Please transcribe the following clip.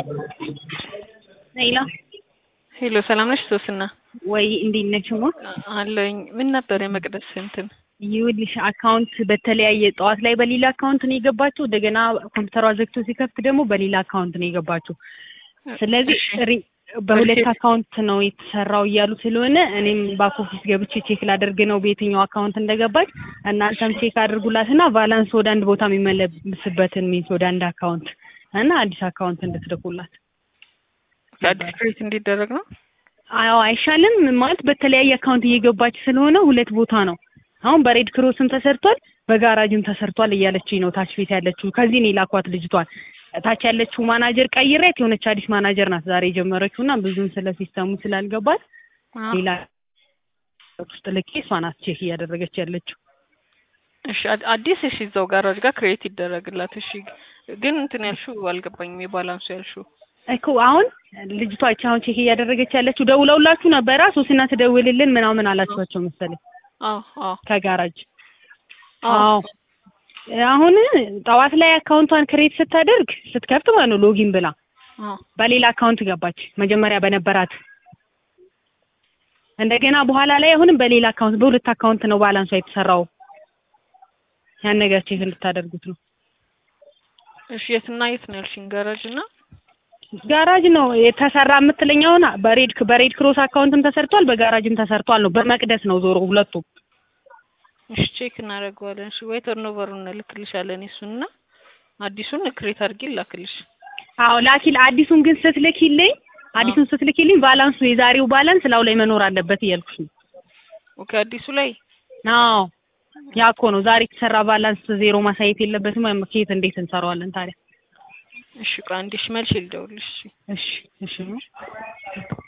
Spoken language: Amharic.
ሄሎ ሄሎ ሰላም ነሽ ሶስና? ወይ እንዴት ነሽ? ሞ አለኝ። ምን ነበር የመቅደስ እንትን ይኸውልሽ አካውንት በተለያየ ጠዋት ላይ በሌላ አካውንት ነው የገባችው። እንደገና ኮምፒውተሯ ዘግቶ ሲከፍት ደግሞ በሌላ አካውንት ነው የገባችው። ስለዚህ ሪ- በሁለት አካውንት ነው የተሰራው እያሉ ስለሆነ እኔም ባክ ኦፊስ ገብቼ ቼክ ላደርግ ነው በየትኛው አካውንት እንደገባች። እናንተም ቼክ አድርጉላትና ባላንስ ወደ አንድ ቦታ የሚመለስበትን ሚንስ ወደ አንድ አካውንት እና አዲስ አካውንት እንድትልኩላት። አዲስ ክሬት እንዲደረግ ነው። አዎ አይሻልም? ማለት በተለያየ አካውንት እየገባች ስለሆነ ሁለት ቦታ ነው። አሁን በሬድ ክሮስም ተሰርቷል በጋራጅም ተሰርቷል እያለችኝ ነው ታች ቤት ያለችው። ከዚህ ነው የላኳት ልጅቷን። ታች ያለችው ማናጀር ቀይሬት የሆነች አዲስ ማናጀር ናት ዛሬ የጀመረችው እና ብዙም ስለ ሲስተሙ ስላልገባት ሌላ ውስጥ ልኬ እሷ ናት ቼክ እያደረገች ያለችው። እሺ አድ- አዲስ እሺ፣ እዛው ጋራጅ ጋር ክሬት ይደረግላት። እሺ ግን እንትን ያልሽው አልገባኝም። የባላንሱ ያልሽው እኮ አሁን ልጅቷ ይቺ አሁን ቼክ እያደረገች ያለችው ደውለውላችሁ ነበራ ሶስና ትደውልልን ምናምን አላችኋቸው መሰለኝ አዎ አዎ ከጋራጅ አዎ አሁን ጠዋት ላይ አካውንቷን ክሬት ስታደርግ ስትከፍት ማለት ነው ሎጊን ብላ አዎ በሌላ አካውንት ገባች መጀመሪያ በነበራት እንደገና በኋላ ላይ አሁንም በሌላ አካውንት በሁለት አካውንት ነው ባላንሷ የተሰራው ያን ነገር ቼክ እንድታደርጉት ነው እሺ የትና የት ነው ያልሽኝ? ጋራጅ እና ጋራጅ ነው የተሰራ የምትለኛውን በሬድ በሬድ ክሮስ አካውንትም ተሰርቷል በጋራጅም ተሰርቷል ነው በመቅደስ ነው ዞሮ ሁለቱም እሺ ቼክ እናደርገዋለን። እሺ ወይ ተርኖቨሩን እንልክልሻለን እሱንና አዲሱን ክሬት አድርጊ ላክልሽ። አዎ ላኪል አዲሱን ግን ስትልኪልኝ አዲሱን ስትልኪልኝ ባላንሱ የዛሬው ባላንስ ላው ላይ መኖር አለበት እያልኩሽ ነው ኦኬ አዲሱ ላይ አዎ ያ እኮ ነው ዛሬ የተሰራ ባላንስ ዜሮ ማሳየት የለበትም ወይም ከየት እንዴት እንሰራዋለን ታዲያ እሺ ቆይ አንዴ እሺ መልሼ ልደውልልሽ። እሺ እሺ እሺ